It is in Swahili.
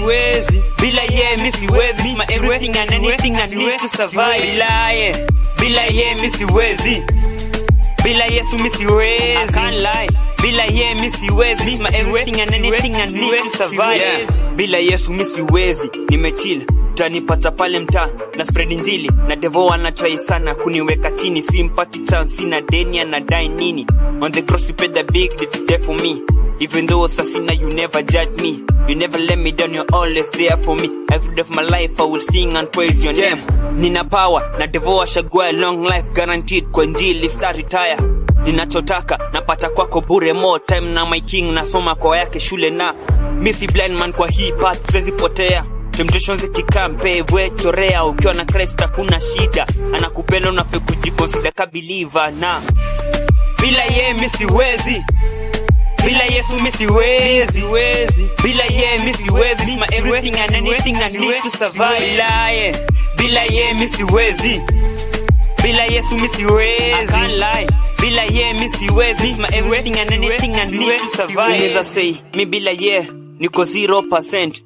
siwezi bila ye mi siwezi He's my everything and anything I need to survive bila ye bila ye mi siwezi bila yesu mi siwezi I can't lie bila ye mi siwezi He's my everything and anything I need to survive yeah. bila yesu mi siwezi nimechill utanipata pale mtaa na spread njili na devo anatrai sana kuniweka chini simpati chance sina deni anadai nini on the cross you paid the big debt there for me even though sasina you never judge me you never let me down you're always there for me every day of my life i will sing and praise your name nina power na devo ashagua long life guaranteed kwa njili star retire ninachotaka napata kwako bure more time na my king nasoma kwa yake shule na misi blind man kwa hii path siwezi potea temptations ikikampe vwe chorea ukiwa na Christ hakuna shida anakupenda unafe kujikonsida ka believer na bila ye mi siwezi bila yesu mi siwezi bila ye mi siwezi He's my everything and anything I need to survive bila ye bila ye mi siwezi bila yesu mi siwezi I can't lie bila ye mi siwezi He's my everything and anything I need to survive unaweza say mi bila ye niko 0%